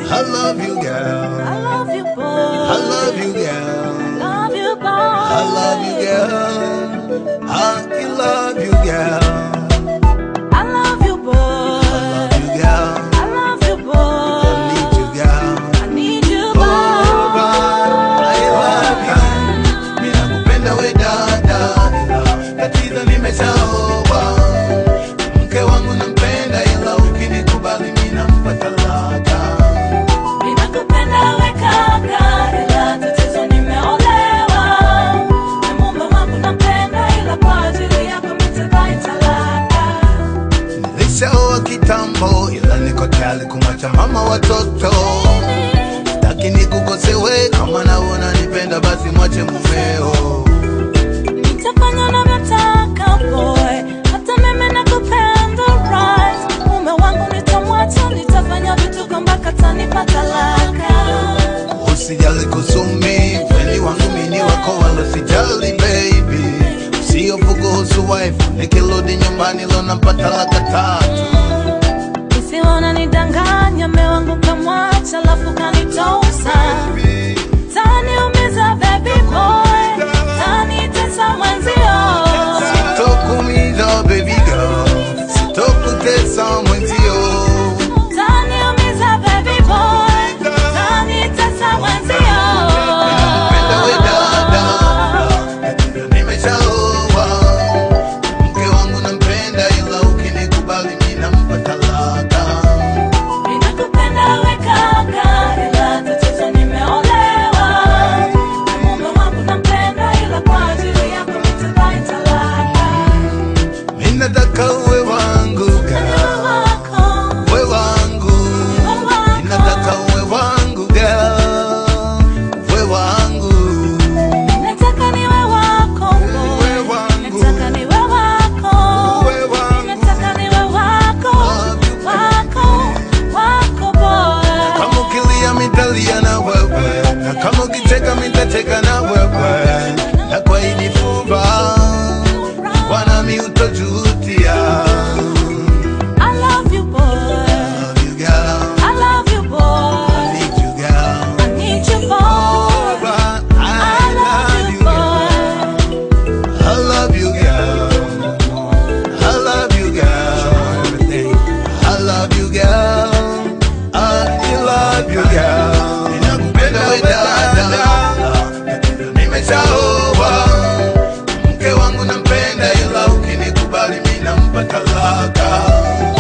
I love you, girl. I love you, boy. I love you, girl. Love you, boy. I love you, girl. I love you, girl. I love you, boy. I love you, girl. I love you, boy. I need you, girl. I need you, Oh, boy. I love you. Mimi nakupenda we dada, ila tatizo nimeshaoa. Mke wangu nampenda, ila ukinikubali mimi nampa talaka. Ninakupenda we kaka, ila tatizo nimeolewa. Na mume wangu nampenda, ila kwa ajili yako nitadai talaka. Nilishaoa kitambo, ila niko tayari kumwacha mama watoto. Sitaki nikukosewe, kama naona nipenda, basi mwache mumeo. Nitafanya unavyotaka boy, hata mimi nakupenda right. Mume wangu nitamwacha, nitafanya vituko mpaka atanipa talaka. Usijali kusumi, kweli wangu mini wako wala sijali baby. Usihofu kuhusu wife, nikirudi nyumbani leo napata laka tatu. Isiona nidanganya, mume wangu kamwacha, alafu kanitosa. Taniumiza baby boy, tanitesa mwenzio. Sitokuumiza baby girl, sitokutesa mwenzio. Taniumiza baby boy, tanitesa mwenzio. Nakupenda we dada, tatizo nimeshaoa. Mke wangu nampenda, ila ukinikubali mimi nampa talaka. Ninakupenda we kaka, ila tatizo nimeolewa. Na mume wangu nampenda, ila kwa ajili yako nitadai talaka. Mimi nataka uwe wangu girl, Niwe wako, uwe wangu. niwe wako. Ninataka uwe wangu girl, uwe wangu. Nataka niwe wako, boy. Uwe wangu. Nataka niwe wako. Uwe wangu. Nataka niwe wako, wako, wako, boy. Kama ukilia mitalia na wewe, na kama ukicheka mitacheka na wewe, na kwa hili fumba Bwana mi utajutia. I love you, boy. Love you girl, I love you, boy. I need you girl. I need you, boy. Oh, but I I love you, boy. I love you girl. I love you girl. Everything. I love you girl. I love you girl. Ninakupenda we dada. Nimeshaoa. Mke wangu nampenda ila ukinikubali mimi nampa talaka.